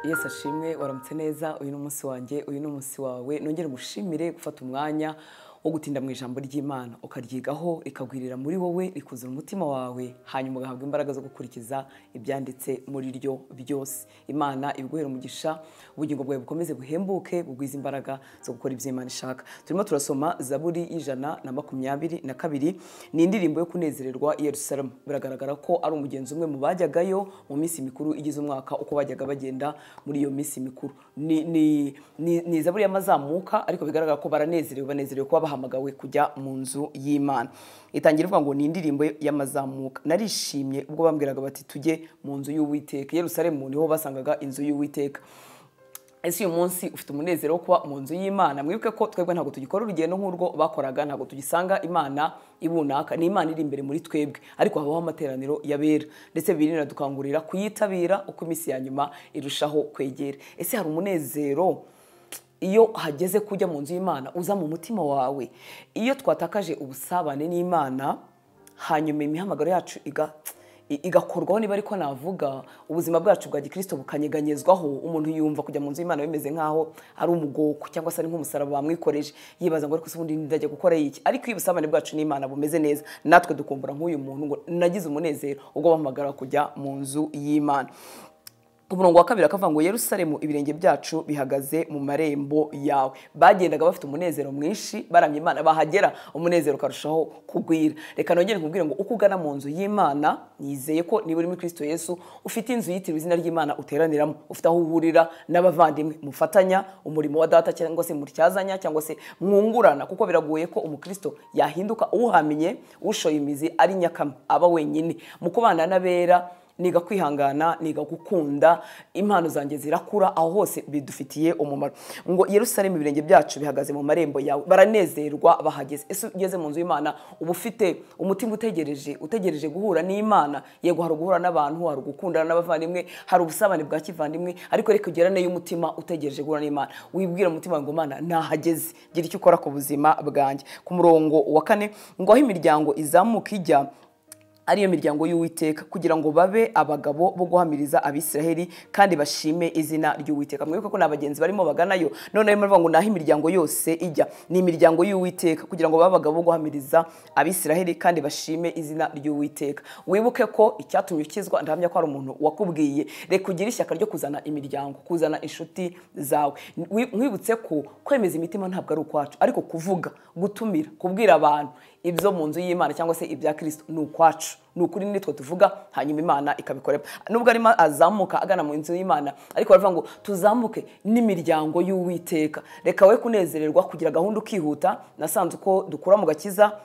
yesi ashimwe waramutse neza uyu ni umunsi wanjye uyu ni umunsi wawe nongere umushimire gufata umwanya wo gutinda mu ijambo ry'imana ukaryigaho rikagwirira muri wowe rikuzura umutima wawe hanyuma ugahabwa imbaraga zo gukurikiza ibyanditse muri ryo byose imana ibiguhera umugisha ubugingo bwawe bukomeze buhembuke bugwize imbaraga zo gukora ibyo imana ishaka turimo turasoma zaburi y'ijana na makumyabiri na kabiri ni indirimbo yo kunezererwa i yerusalemu biragaragara ko ari umugenzi umwe mu bajyagayo mu minsi mikuru igize umwaka uko bajyaga bagenda muri iyo minsi mikuru ni ni ni ni zaburi y'amazamuka ariko bigaragara ko baranezerewe banezerewe kuba bahamagawe kujya mu nzu y'imana itangira ivuga ngo ni indirimbo y'amazamuka narishimye ubwo bambwiraga bati tujye mu nzu y'uwiteka i yerusalemu niho basangaga inzu y'uwiteka ese uyu munsi ufite umunezero wo kuba mu nzu y'imana mwibuke ko twebwe ntabwo tugikora urugendo nk'urwo bakoraga ntabwo tugisanga imana ibunaka ni imana iri imbere muri twebwe ariko habaho amateraniro y'abera ndetse bibiri biradukangurira kuyitabira uko iminsi ya nyuma irushaho kwegera ese hari umunezero iyo hageze kujya mu nzu y'imana uza mu mutima wawe iyo twatakaje ubusabane n'imana hanyuma imihamagaro yacu iga igakorwaho niba ariko navuga ubuzima bwacu bwa gikristo bukanyeganyezwaho umuntu yumva kujya mu nzu y'imana bimeze nk'aho ari umugoko cyangwa se ari nk'umusaraba bamwikoreje yibaza ngo ariko se ubundi ndajya gukora iki ariko iyo ubusabane bwacu n'imana bumeze neza natwe dukumbura nk'uyu muntu ngo nagize umunezero ubwo bahamagara kujya mu nzu y'imana umurongo wa kabiri akavuga ngo yerusalemu ibirenge byacu bihagaze mu marembo yawe bagendaga bafite umunezero mwinshi baramya imana bahagera umunezero ukarushaho kugwira reka nongere nkubwire ngo uko ugana mu nzu y'imana nizeye ko niba uri muri kirisito yesu ufite inzu yitiriwe izina ry'imana uteraniramo ufite aho uhurira n'abavandimwe mufatanya umurimo wa data cyangwa se mutyazanya cyangwa se mwungurana kuko biragoye ko umukristo yahinduka uwuhamenye ushoye imizi ari nyakama aba wenyine mu kubana n'abera niga kwihangana niga gukunda impano zanjye zirakura aho hose bidufitiye umumaro ngo yerusalemu ibirenge byacu bihagaze mu marembo yawe baranezerwa bahageze ese ugeze mu nzu y'imana uba ufite umutima utegereje utegereje guhura n'imana yego hari uguhura n'abantu hari ugukundana n'abavandimwe hari ubusabane bwa kivandimwe ariko reka ugerane y'umutima utegereje guhura n'imana wibwira umutima ngo mana nahageze gira icyo ukora ku buzima bwanjye ku murongo wa kane ngo aho imiryango izamuka ijya ariyo miryango y'uwiteka kugira ngo babe abagabo bo guhamiriza abisiraheli kandi bashime izina ry'uwiteka mwibuke ko ni abagenzi barimo baganayo none barimo bavuga ngo naho imiryango yose ijya ni imiryango y'uwiteka kugira ngo babe abagabo bo guhamiriza abisiraheli kandi bashime izina ry'uwiteka wibuke ko icyatumye ukizwa ndahamya ko hari umuntu wakubwiye reka ugire ishyaka ryo kuzana imiryango kuzana inshuti zawe nkwibutse ko kwemeza imitima ntabwo ari ukwacu ariko kuvuga gutumira kubwira abantu ibyo mu nzu y'imana cyangwa se ibya kirisito ni ukwacu ni ukuri nitwe tuvuga hanyuma imana ikabikorera nubwo arimo azamuka agana mu nzu y'imana ariko baravuga ngo tuzamuke n'imiryango y'uwiteka reka we kunezererwa kugira gahunda ukihuta nasanze uko dukura mu gakiza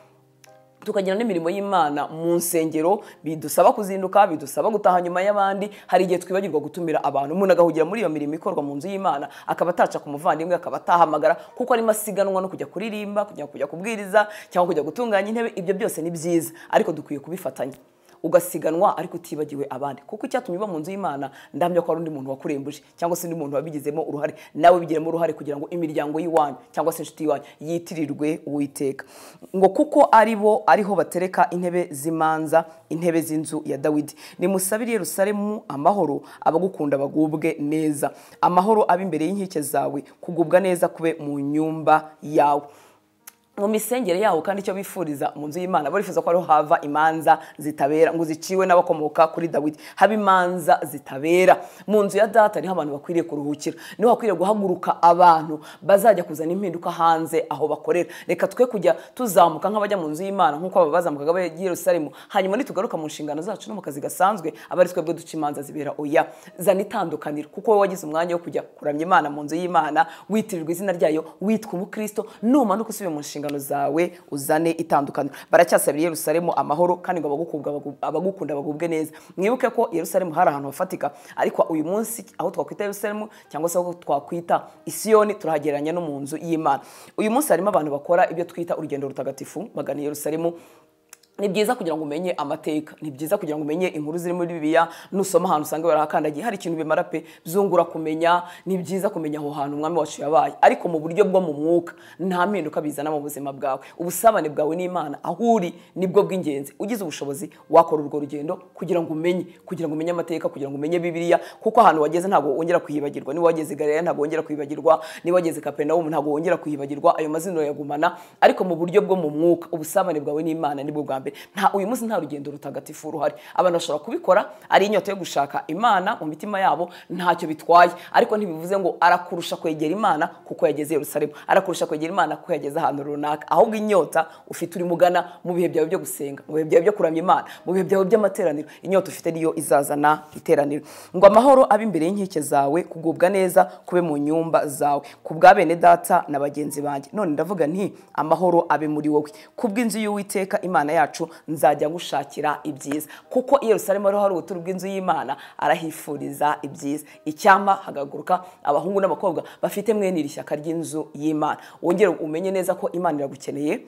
tukagira n'imirimo y'imana mu nsengero bidusaba kuzinduka bidusaba gutaha nyuma y'abandi hari igihe twibagirwa gutumira abantu umuntu agahugira muri iyo mirimo ikorwa mu nzu y'imana akaba ataca ku muvandimwe akaba atahamagara kuko arimo asiganwa no kujya kuririmba kujya kujya kubwiriza cyangwa kujya gutunganya intebe ibyo byose ni byiza ariko dukwiye kubifatanya ugasiganwa ariko utibagiwe abandi kuko icyatumye uba mu nzu y'imana ndamya ko hari undi muntu wakurembuje cyangwa se undi muntu wabigizemo uruhare nawe bigiremo uruhare kugira ngo imiryango y'iwanyu cyangwa se inshuti y'iwanyu yitirirwe uwiteka ngo kuko ari bo ariho batereka intebe z'imanza intebe z'inzu ya dawidi nimusabire yerusalemu amahoro abagukunda bagubwe neza amahoro aba imbere y'inkike zawe kugubwa neza kube mu nyumba yawe mu misengere yaho kandi icyo bifuriza mu nzu y'imana barifuza ko ariho hava imanza zitabera ngo ziciwe n'abakomoka kuri dawidi haba imanza zitabera mu nzu ya data niho abantu bakwiriye kuruhukira niho hakwiriye guhaguruka abantu bazajya kuzana impinduka hanze aho bakorera reka twe kujya tuzamuka nk'abajya mu nzu y'imana nk'uko aba bazamukaga bajya i yerusalemu hanyuma nitugaruka mu nshingano zacu no mu kazi gasanzwe aba ari twebwe duca imanza zibera oya zana itandukaniro kuko wowe wagize umwanya wo kujya kuramya imana mu nzu y'imana witirirwa izina ryayo witwa umukristo numanuka usubiye mu nshingano zawe uzane itandukanye baracyasabira yerusalemu amahoro kandi ngo abagukunda bagubwe neza mwibuke ko yerusalemu hari ahantu hafatika ariko uyu munsi aho twakwita yerusalemu cyangwa se aho twakwita isiyoni turahagereranya no mu nzu y'imana uyu munsi harimo abantu bakora ibyo twita urugendo rutagatifu bagana yerusalemu ni byiza kugira ngo umenye amateka ni byiza kugira ngo umenye inkuru ziri muri bibiliya nusoma ahantu usanga barahakandagiye hari ikintu bimara pe byungura kumenya ni byiza kumenya aho hantu umwami wacu yabaye ariko mu buryo bwo mu mwuka nta mpinduka bizana mu buzima bwawe ubusabane bwawe n'imana aho uri nibwo bw'ingenzi ugize ubushobozi wakora urwo rugendo kugira ngo umenye kugira ngo umenye amateka kugira ngo umenye bibiliya kuko ahantu wageze ntabwo wongera kuyibagirwa niba wageze galera ntabwo wongera kuyibagirwa niba wageze kapenawumu ntabwo wongera kuyibagirwa ayo mazina yagumana ariko mu buryo bwo mu mwuka ubusabane bwawe n'imana nibwo bwa mbere mbere nta uyu munsi nta rugendo rutagatifu ruhari abantu bashobora kubikora ari inyota yo gushaka imana mu mitima yabo ntacyo bitwaye ariko ntibivuze ngo arakurusha kwegera imana kuko yageze i yerusalemu arakurusha kwegera imana kuko yageze ahantu runaka ahubwo inyota ufite urimo ugana mu bihe byawe byo gusenga mu bihe byawe byo kuramya imana mu bihe byawe by'amateraniro inyota ufite niyo izazana iteraniro ngo amahoro abe imbere y'inkike zawe kugubwa neza kube mu nyumba zawe ku bwa bene data na bagenzi banjye none ndavuga nti amahoro abe muri wowe ku bw'inzu y'uwiteka imana yacu yacu nzajya ngushakira ibyiza kuko i yerusalemu ariho hari ubuturo bw'inzu y'imana arahifuriza ibyiza icyampa hagaguruka abahungu n'abakobwa bafite mwene iri shyaka ry'inzu y'imana wongere umenye neza ko imana iragukeneye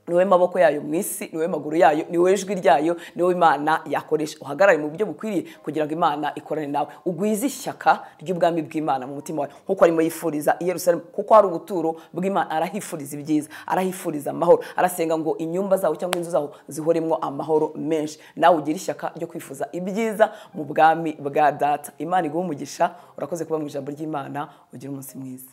niwe maboko yayo mu isi niwe maguru yayo niwe ijwi ryayo niwe imana yakoresha uhagarare mu buryo bukwiriye kugira ngo imana ikorane nawe ugwize ishyaka ry'ubwami bw'imana mu mutima wawe nk'uko arimo yifuriza i yerusalemu kuko hari ubuturo bw'imana arahifuriza ibyiza arahifuriza amahoro arasenga ngo inyumba zawo cyangwa inzu zawo zihoremo amahoro menshi nawe ugire ishyaka ryo kwifuza ibyiza mu bwami bwa data imana iguha umugisha urakoze kuba mu ijambo ry'imana ugire umunsi mwiza